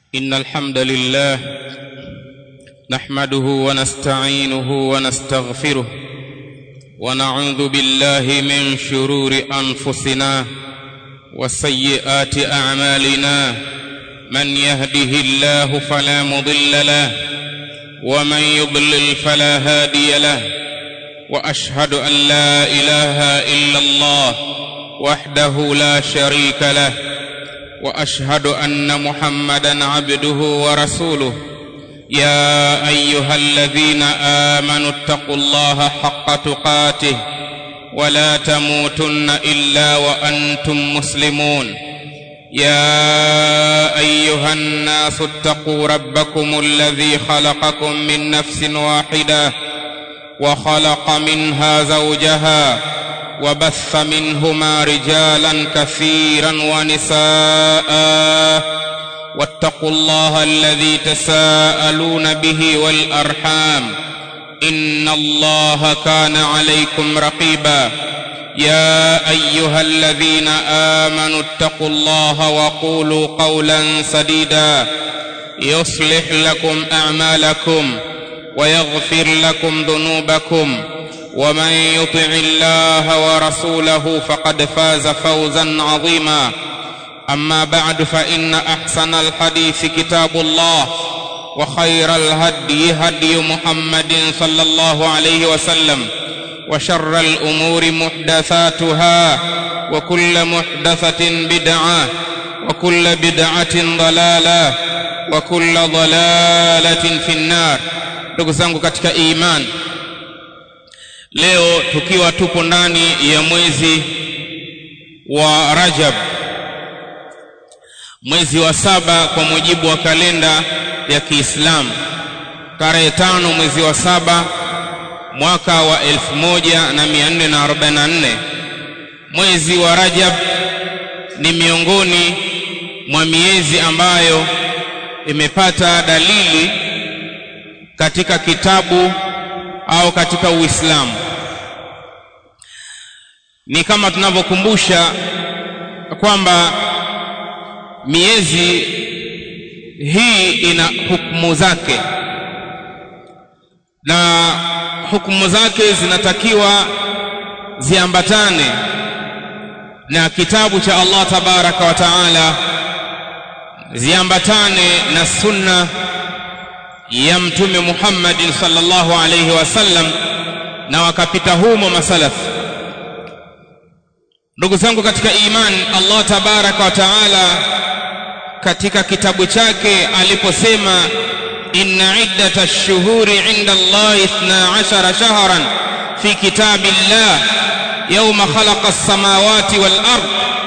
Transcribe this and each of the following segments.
ان الحمد لله نحمده ونستعينه ونستغفره ونعوذ بالله من شرور انفسنا وسيئات اعمالنا من يهده الله فلا مضل له ومن يضلل فلا هادي له واشهد ان لا اله الا الله وحده لا شريك له واشهد ان محمدا عبده ورسوله يا ايها الذين امنوا اتقوا الله حق تقاته ولا تموتن الا وانتم مسلمون يا ايها الناس اتقوا ربكم الذي خلقكم من نفس واحده وخلق منها زوجها وبث منهما رجالا كثيرا ونساء واتقوا الله الذي تساءلون به والارحام ان الله كان عليكم رقيبا يا ايها الذين امنوا اتقوا الله وقولوا قولا سديدا يصلح لكم اعمالكم ويغفر لكم ذنوبكم ومن يطع الله ورسوله فقد فاز فوزا عظيما اما بعد فان احسن الحديث كتاب الله وخير الهدي هدي محمد صلى الله عليه وسلم وشر الامور محدثاتها وكل محدثه بدعه وكل بدعه ضلاله وكل ضلاله في النار ndugu zangu katika iman leo tukiwa tupo ndani ya mwezi wa rajab mwezi wa saba kwa mujibu wa kalenda ya kiislamu tarehe tano mwezi wa saba mwaka wa 1444 mwezi wa rajab ni miongoni mwa miezi ambayo imepata dalili katika kitabu au katika uislamu ni kama tunavyokumbusha kwamba miezi hii ina hukumu zake na hukumu zake zinatakiwa ziambatane na kitabu cha Allah tabaraka wa taala ziambatane na sunna ya mtume Muhammad sallallahu alayhi wasallam na wakapita humo masalafu ndugu zangu katika iman Allah tabaraka wa taala katika kitabu chake aliposema inna iddata ash-shuhuri 'inda Allah 12 shahran fi kitabillah yawma khalaqa as-samawati wal ard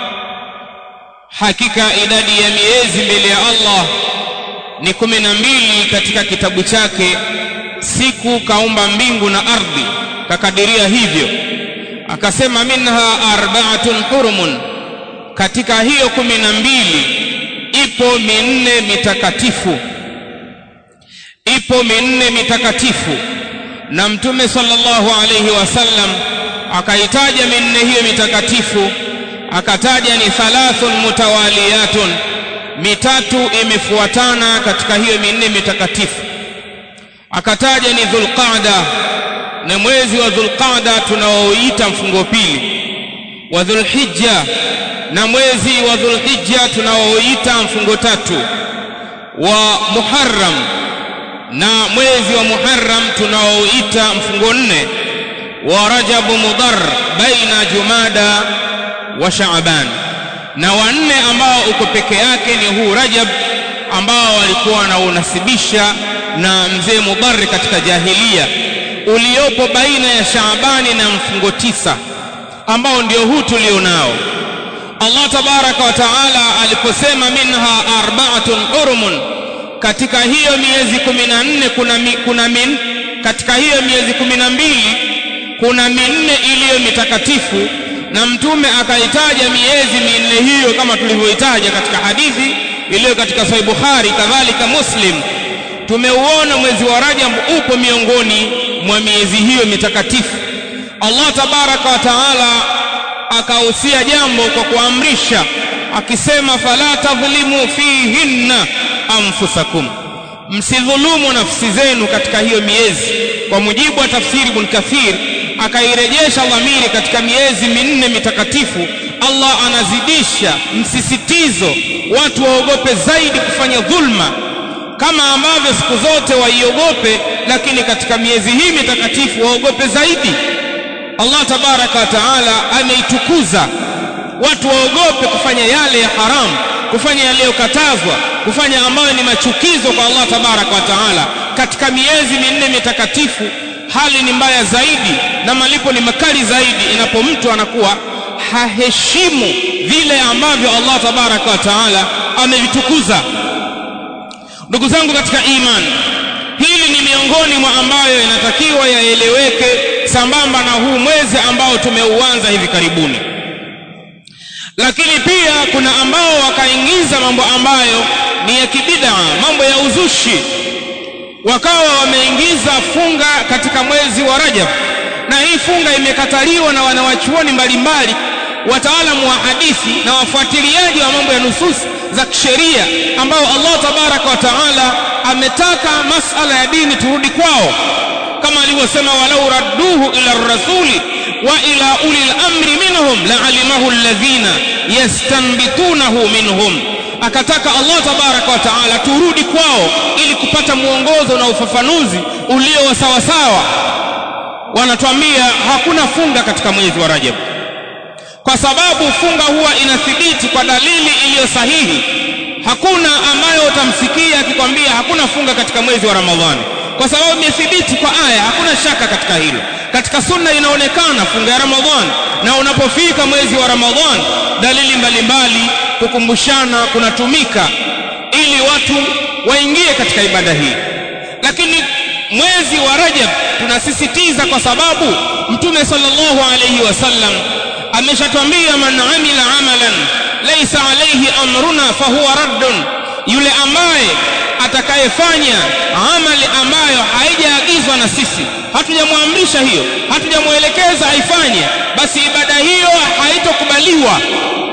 hakika idadi ya miezi mbele ya Allah ni kumi na mbili katika kitabu chake siku kaumba mbingu na ardhi kakadiria hivyo akasema minha arba'atun hurumun katika hiyo kumi na mbili ipo minne mitakatifu ipo minne mitakatifu na mtume sallallahu alayhi wasallam akaitaja minne hiyo mitakatifu akataja ni thalathun mutawaliyatun mitatu imefuatana katika hiyo minne mitakatifu akataja ni dhulqaada na mwezi wa dhulqaada tunaoita mfungo pili wa dhulhijja na mwezi wa dhulhijja tunaoita mfungo tatu wa muharram na mwezi wa muharram tunaoita mfungo nne wa rajabu mudhar baina jumada wa shaaban na wanne ambao uko peke yake ni huu Rajab ambao walikuwa wanaunasibisha na mzee Mudhar katika jahilia uliopo baina ya Shaabani na mfungo tisa ambao ndio huu tulionao Allah tabaraka wa taala aliposema minha arba'atun hurumun katika hiyo miezi kumi na nne kuna, mi, kuna min, katika hiyo miezi kumi na mbili kuna minne iliyo mitakatifu na mtume akaitaja miezi minne hiyo kama tulivyoitaja katika hadithi iliyo katika sahih Bukhari kadhalika Muslim tumeuona mwezi wa Rajab upo miongoni mwa miezi hiyo mitakatifu Allah tabaraka wa taala akahusia jambo kwa kuamrisha akisema fala tadhlimu fihinna anfusakum msidhulumu nafsi zenu katika hiyo miezi kwa mujibu wa tafsiri ibn kathir akairejesha dhamiri katika miezi minne mitakatifu allah anazidisha msisitizo watu waogope zaidi kufanya dhulma kama ambavyo siku zote waiogope lakini katika miezi hii mitakatifu waogope zaidi allah tabaraka wa taala ameitukuza watu waogope kufanya yale ya haramu kufanya yaliyokatazwa kufanya ambayo ni machukizo kwa allah tabaraka wa taala katika miezi minne mitakatifu hali ni mbaya zaidi na malipo ni makali zaidi inapo mtu anakuwa haheshimu vile ambavyo allah tabaraka wa taala amevitukuza ndugu zangu katika imani hili ni miongoni mwa ambayo inatakiwa yaeleweke sambamba na huu mwezi ambao tumeuanza hivi karibuni lakini pia kuna ambao wakaingiza mambo ambayo ni ya kibidaa mambo ya uzushi wakawa wameingiza funga katika mwezi wa rajab na hii funga imekataliwa na wanawachuoni mbalimbali wataalamu wa hadithi na wafuatiliaji wa mambo ya nususi za kisheria ambao allah tabaraka wa taala ametaka masala ya dini turudi kwao kama alivyosema walau radduhu ila rasuli wa ila uli lamri minhum laalimahu alladhina yastanbitunahu minhum akataka allah tabaraka wa taala turudi kwao ili kupata mwongozo na ufafanuzi ulio wa sawasawa wanatuambia hakuna funga katika mwezi wa rajab kwa sababu funga huwa inathibiti kwa dalili iliyo sahihi hakuna ambayo utamsikia akikwambia hakuna funga katika mwezi wa ramadhani kwa sababu imethibiti kwa aya hakuna shaka katika hilo katika sunna inaonekana funga ya ramadhani na unapofika mwezi wa ramadhani dalili mbalimbali kukumbushana kunatumika ili watu waingie katika ibada hii lakini mwezi wa rajab tunasisitiza kwa sababu mtume sallallahu alayhi wasallam ameshatwambia man amila amalan laysa alayhi amruna fahuwa raddun yule ambaye atakayefanya amali ambayo haijaagizwa na sisi hatujamwamrisha hiyo hatujamwelekeza aifanye basi ibada hiyo haitokubaliwa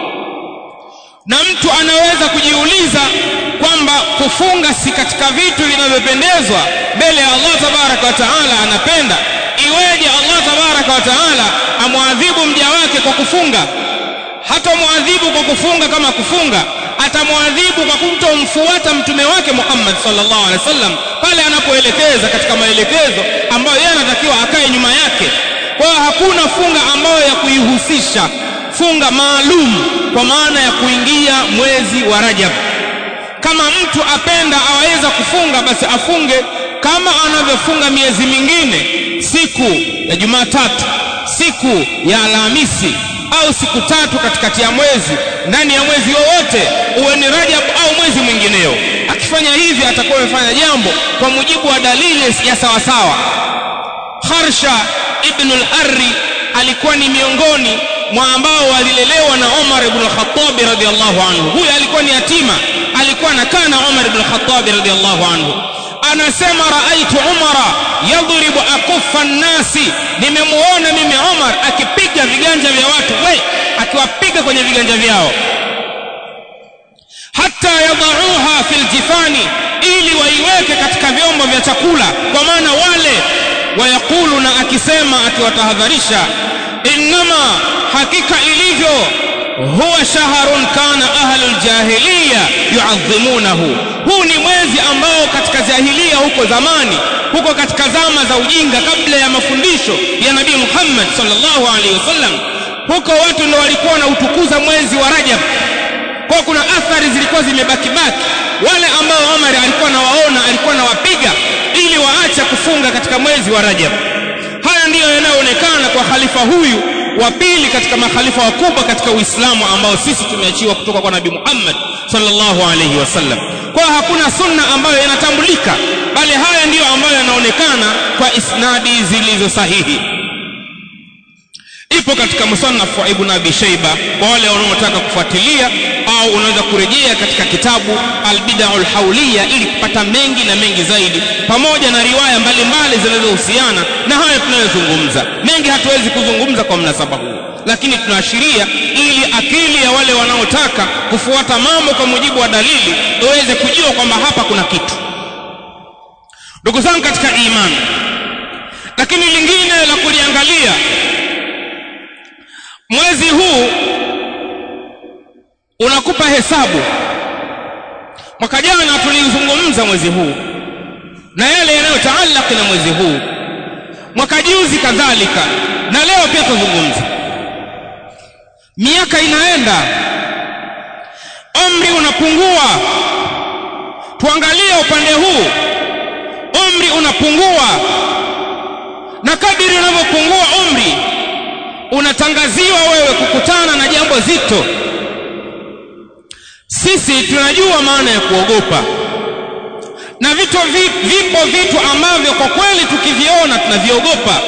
na mtu anaweza kujiuliza kwamba kufunga si katika vitu vinavyopendezwa mbele ya Allah tabaraka wa taala anapenda iweje Allah tabaraka wa taala amwadhibu mja wake kwa kufunga hata mwadhibu kwa kufunga kama kufunga atamwadhibu kwa kutomfuata mtume wake Muhammad sallallahu alaihi wasallam pale anapoelekeza katika maelekezo ambayo yeye anatakiwa akae nyuma yake kwa hiyo hakuna funga ambayo ya kuihusisha funga maalum kwa maana ya kuingia mwezi wa Rajab kama mtu apenda aweza kufunga basi afunge kama anavyofunga miezi mingine siku ya Jumatatu siku ya Alhamisi au siku tatu katikati ya mwezi ndani ya mwezi wowote uwe ni Rajab au mwezi mwingineo akifanya hivi atakuwa amefanya jambo kwa mujibu wa dalili ya sawasawa Harsha ibn al-Arri alikuwa ni miongoni mwa ambao walilelewa na Umar ibn al-Khattab radhiyallahu anhu huyu alikuwa ni yatima alikuwa anakaa na Umar ibn al-Khattab radhiyallahu anhu anasema raaitu umara yadhribu akufa nnasi nimemuona mimi umar akipiga viganja vya watu we akiwapiga kwenye viganja vyao hata yadauha fi ljifani ili waiweke katika vyombo vya chakula kwa maana wale wayaqulu na akisema akiwatahadharisha innama hakika ilivyo huwa shahrun kana ahlul jahiliya yuadhimunahu huu ni mwezi ambao katika jahiliya huko zamani huko katika zama za ujinga kabla ya mafundisho ya nabii Muhammad sallallahu alaihi wasallam huko watu ndio walikuwa na utukuza mwezi wa Rajab kwa kuna athari zilikuwa zimebaki baki wale ambao Omar alikuwa nawaona alikuwa nawapiga ili waache kufunga katika mwezi wa Rajab haya ndiyo yanayoonekana kwa khalifa huyu wa pili katika makhalifa wakubwa katika Uislamu ambao sisi tumeachiwa kutoka kwa Nabii Muhammad sallallahu alaihi wasallam. Kwa hakuna sunna ambayo inatambulika, bali haya ndiyo ambayo yanaonekana kwa isnadi zilizo sahihi. Ipo katika musannaf wa Ibn Abi Shayba kwa wale wanaotaka kufuatilia, au unaweza kurejea katika kitabu Al-Bid'ah al-Hawliya ili kupata mengi na mengi zaidi, pamoja na riwaya mbalimbali zinazohusiana na haya tunayozungumza. Mengi hatuwezi kuzungumza kwa mnasaba huu, lakini tunaashiria ili akili ya wale wanaotaka kufuata mambo kwa mujibu wa dalili iweze kujua kwamba hapa kuna kitu ndugu zangu katika imani lakini lingine la kuliangalia mwezi huu unakupa hesabu mwaka jana tulizungumza mwezi huu na yale yanayotaalaki na mwezi huu mwaka juzi kadhalika na leo pia tuzungumza miaka inaenda umri unapungua tuangalie upande huu umri unapungua na kadiri unavyopungua umri unatangaziwa wewe kukutana na jambo zito sisi tunajua maana ya kuogopa na vitu vipo vitu ambavyo kwa kweli tukiviona tunaviogopa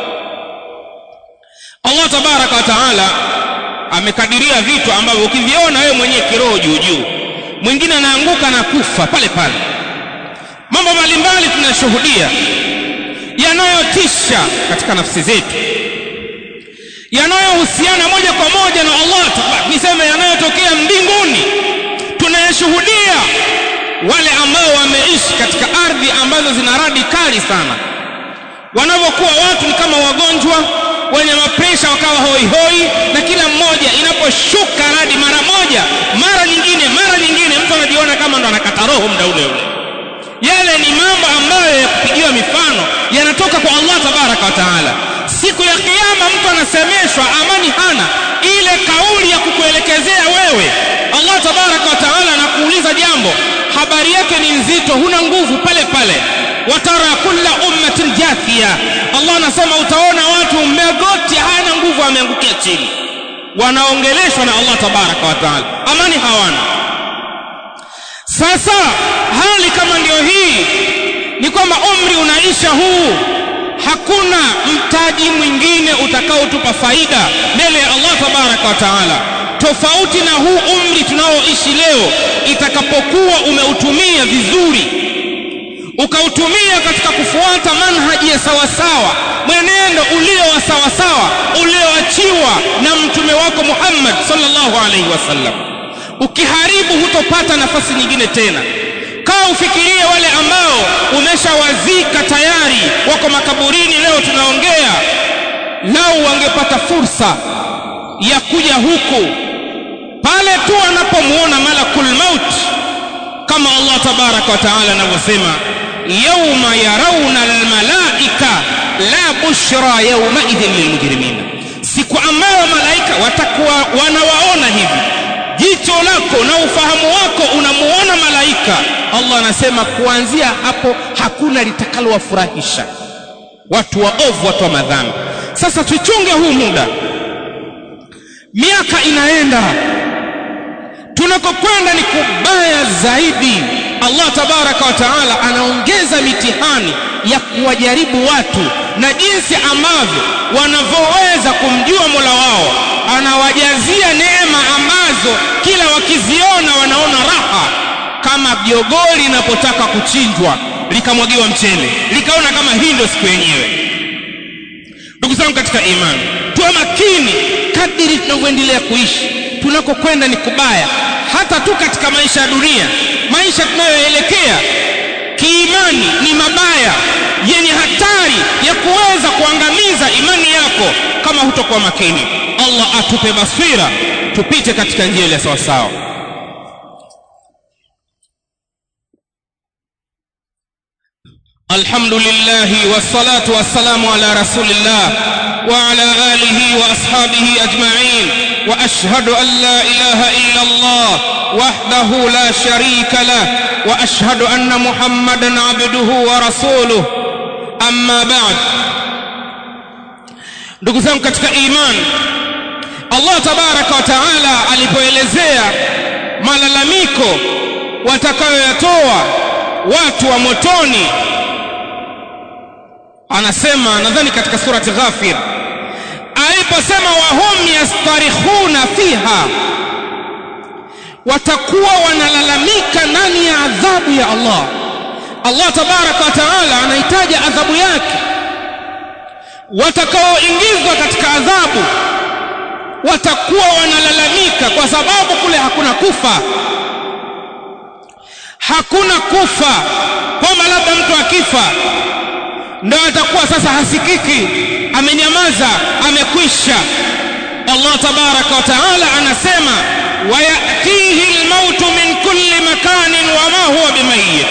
Allah tabaraka wa taala amekadiria vitu ambavyo ukiviona wewe mwenyewe kiroho juu juu mwingine anaanguka na kufa pale pale mambo mbalimbali tunashuhudia yanayotisha katika nafsi zetu yanayohusiana moja kwa moja na Allah niseme yanayotokea mbinguni tunayashuhudia wale ambao wameishi katika ardhi ambazo zina radi kali sana wanavyokuwa watu ni kama wagonjwa wenye mapresha wakawa hoi hoi na kila mmoja inaposhuka radi mara moja mara nyingine mara nyingine mtu anajiona kama ndo anakata roho muda ule ule yale ni mambo ambayo ya kupigiwa mifano yanatoka kwa Allah tabaraka wa taala siku ya kiyama mtu anasemeshwa amani hana ile kauli ya kukuelekezea wewe Allah tabaraka wa taala anakuuliza jambo habari yake ni nzito huna nguvu pale pale watara kulla ummatin jathia Allah anasema utaona watu mmegoti hana nguvu ameangukia chini wanaongeleshwa na Allah tabaraka wa taala amani hawana sasa hali kama ndio hii ni kwamba umri unaisha huu hakuna mtaji mwingine utakaotupa faida mbele ya Allah tabaraka wa taala tofauti na huu umri tunaoishi leo itakapokuwa umeutumia vizuri ukautumia katika kufuata manhaji ya sawasawa mwenendo ulio wa sawasawa ulioachiwa na mtume wako Muhammad sallallahu alaihi wasallam ukiharibu hutopata nafasi nyingine tena kaa ufikirie wale ambao umeshawazika tayari wako makaburini leo tunaongea lau wangepata fursa ya kuja huku pale tu anapomuona malakul maut kama Allah tabaraka wa taala anavyosema yauma yarawna almalaika la bushra yauma idhin lilmujrimin siku ambayo malaika watakuwa wanawaona hivi jicho lako na ufahamu wako unamuona malaika Allah anasema kuanzia hapo hakuna litakalowafurahisha watu waovu watu wa madhambi sasa tuchunge huu muda miaka inaenda tunakokwenda ni kubaya zaidi Allah tabaraka wa taala anaongeza mitihani ya kuwajaribu watu na jinsi ambavyo wanavyoweza kumjua Mola wao anawajazia neema ambazo kila wakiziona wanaona raha kama jogoo linapotaka kuchinjwa likamwagiwa mchele likaona kama hii ndio siku yenyewe ndugu zangu katika imani tuwe makini kadiri tunavyoendelea kuishi tunakokwenda ni kubaya hata tu katika maisha ya dunia maisha tunayoelekea kiimani ni mabaya yenye hatari ya kuweza kuangamiza imani yako kama hutokuwa makini Allah atupe basira tupite katika njia ile sawa sawa الحمد لله والصلاة والسلام على رسول الله وعلى آله وأصحابه أجمعين وأشهد أن لا إله إلا الله وحده لا شريك له وأشهد أن محمدا عبده ورسوله أما بعد ndugu zangu katika iman Allah tabaraka wa taala alipoelezea malalamiko watakayoyatoa watu wa motoni anasema nadhani katika surati ghafir aliposema wahum yastarikhuna fiha watakuwa wanalalamika ndani ya adhabu ya Allah Allah tabaraka wa taala anahitaji adhabu yake watakaoingizwa katika adhabu watakuwa wanalalamika kwa sababu kule hakuna kufa hakuna kufa kwamba labda mtu akifa ndo atakuwa sasa hasikiki amenyamaza amekwisha Allah tabaraka wa taala anasema wayatihi almautu min kulli makanin wama huwa bimayit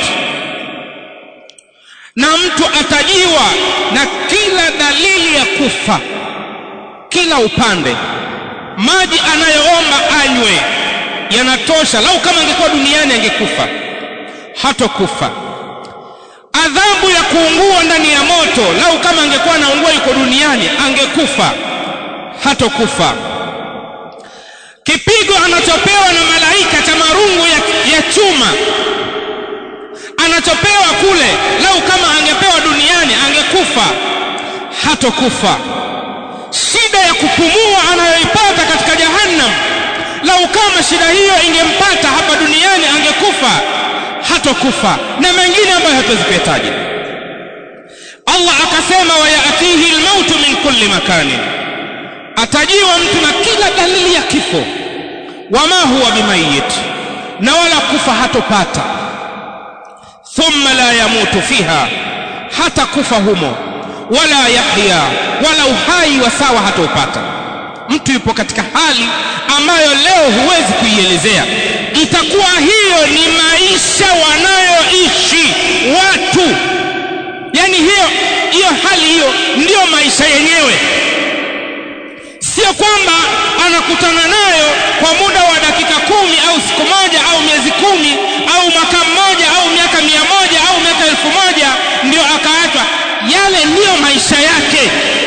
na mtu atajiwa na kila dalili ya kufa kila upande maji anayoomba anywe yanatosha lau kama angekuwa duniani angekufa hatokufa adhabu ya kuungua ndani ya moto lau kama angekuwa anaungua yuko duniani angekufa hatokufa kipigo anachopewa na malaika cha marungu ya, ya chuma anachopewa kule lau kama angepewa duniani angekufa hatokufa shida ya kupumua anayoipata katika jahannam lau kama shida hiyo ingempata hapa duniani angekufa hatokufa na mengine ambayo hatuwezi kuyataja Allah akasema wayatihi almautu min kulli makanin atajiwa mtu na kila dalili ya kifo wama huwa bimayit na wala kufa hatopata thumma la yamutu fiha hata kufa humo wala yahya wala uhai wa sawa hataupata mtu yupo katika hali ambayo leo huwezi kuielezea itakuwa hiyo ni maisha wanayoishi watu yani hiyo hiyo hali hiyo ndiyo maisha yenyewe sio kwamba anakutana nayo kwa muda wa dakika kumi au siku moja au miezi kumi au mwaka mmoja au miaka mia moja au miaka elfu moja ndio akaachwa yale ndiyo maisha yake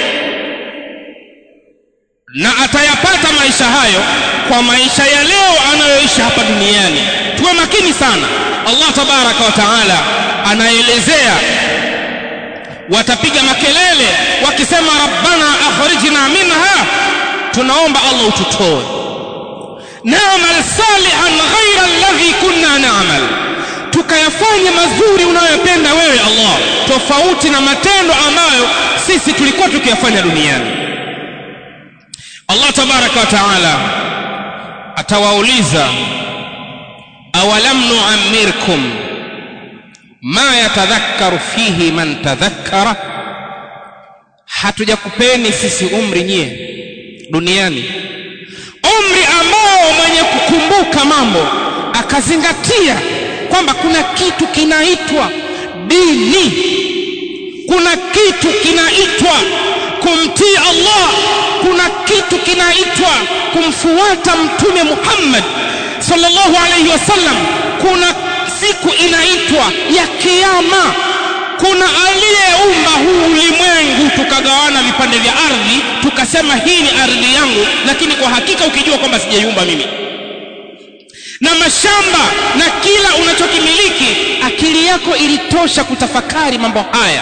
na atayapata maisha hayo kwa maisha ya leo anayoishi hapa duniani tuwe makini sana Allah tabaraka wa taala anaelezea watapiga makelele wakisema rabbana akhrijna minha tunaomba Allah ututoe na'mal salihan ghayra alladhi kunna na'mal tukayafanya mazuri unayopenda wewe Allah tofauti na matendo ambayo sisi tulikuwa tukiyafanya duniani Allah tabaraka wa taala atawauliza awalam nu'ammirkum ma yatadhakkaru fihi man tadhakkara hatujakupeni sisi umri nyie duniani umri ambao mwenye kukumbuka mambo akazingatia kwamba kuna kitu kinaitwa dini kuna kitu kinaitwa kumtii Allah kuna kitu kinaitwa kumfuata mtume Muhammad sallallahu alayhi wasallam kuna siku inaitwa ya kiyama kuna aliyeumba huu ulimwengu tukagawana vipande vya ardhi tukasema hii ni ardhi yangu lakini kwa hakika ukijua kwamba sijaiumba mimi na mashamba na kila unachokimiliki akili yako ilitosha kutafakari mambo haya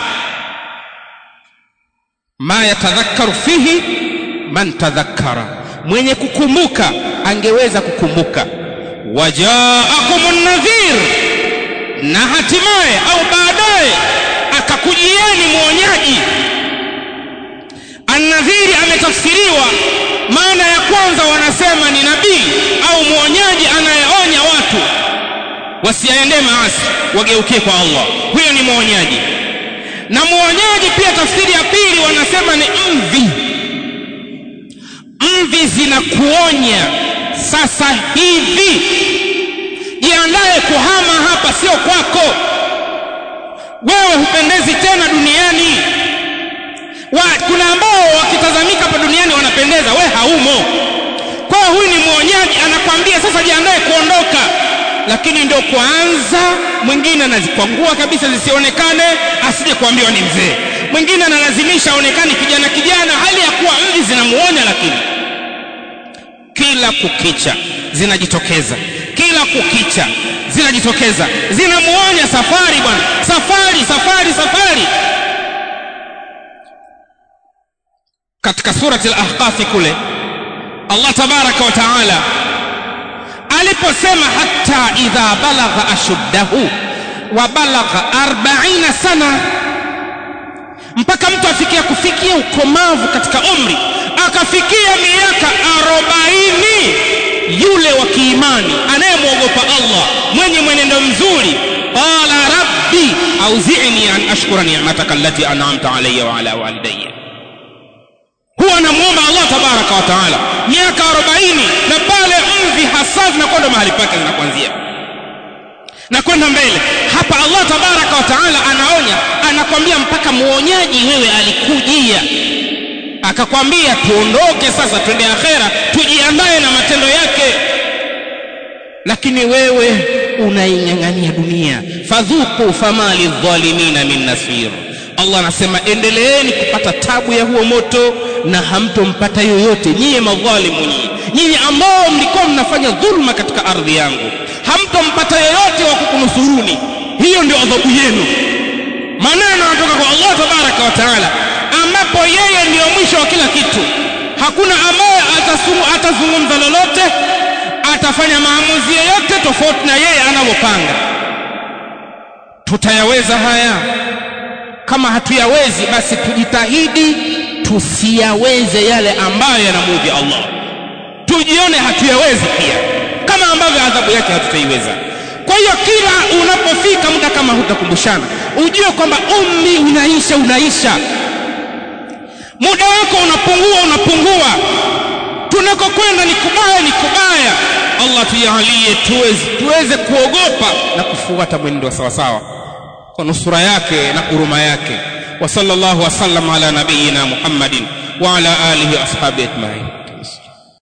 ma yatadhakkaru fihi man tadhakkara mwenye kukumbuka angeweza kukumbuka wajaakumun nadhir na hatimaye au baadaye akakujieni mwonyaji annadhiri ametafsiriwa maana ya kwanza wanasema ni nabii au mwonyaji anayeonya watu wasiaendee maasi wageukie kwa Allah huyo ni mwonyaji na mwonyaji pia tafsiri ya pili wanasema ni mvi mvi zinakuonya sasa hivi jiandaye kuhama hapa sio kwako wewe hupendezi tena duniani wa, kuna ambao wakitazamika hapa duniani wanapendeza we haumo kwa hiyo huyu ni mwonyaji anakwambia sasa jiandaye kuondoka lakini ndio kwanza mwingine anazikwangua kabisa zisionekane asije kuambiwa ni mzee mwingine analazimisha aonekane kijana kijana hali ya kuwa mvi zinamuonya lakini kila kukicha zinajitokeza kila kukicha zinajitokeza zinamuonya safari bwana safari safari safari katika surati al-ahqaf kule Allah tabaraka wa taala aliposema hatta idha balagha ashuddahu wa balagha 40 sana mpaka mtu afikia kufikia ukomavu katika umri akafikia miaka arobaini yule wa kiimani anayemwogopa allah mwenye mwenendo mzuri qala rabbi auzini an ashkura ni'mataka allati an'amta alayya wa ala walidayya huwa anamwomba allah tabaraka wa taala miaka arobaini na pale mvi hasa zinakwenda mahali pake zinakuanzia na kwenda mbele hapa allah tabaraka wa taala anaonya anakwambia mpaka muonyaji wewe alikujia akakwambia tuondoke sasa twende akhera tujiandae na matendo yake lakini wewe unaing'ang'ania dunia fadhuku fama lidhalimina min nasir allah anasema endeleeni kupata tabu ya huo moto na hamtompata yoyote nyiye madhalimu nyinyi nyinyi ambao mlikuwa mnafanya dhulma katika ardhi yangu hamtompata yoyote wa kukunusuruni hiyo ndio adhabu yenu maneno yanatoka kwa allah tabaraka wa taala ambapo yeye ndiyo mwisho wa kila kitu hakuna ambaye atazungumza lolote atafanya maamuzi yoyote tofauti na yeye anavyopanga tutayaweza haya kama hatuyawezi basi tujitahidi tusiyaweze yale ambayo yanamudhi allah tujione hatuyawezi pia kama ambavyo adhabu yake hatutaiweza kwa hiyo kila unapofika muda kama hutakumbushana ujue kwamba umri unaisha unaisha muda wako unapungua unapungua tunakokwenda ni kubaya ni kubaya allah tujalie tuweze, tuweze kuogopa na kufuata mwenendo wa sawasawa kwa nusura yake na huruma yake wa sallallahu wasallam ala nabiyina muhammadin wa ala alihi wa ashabi ajmain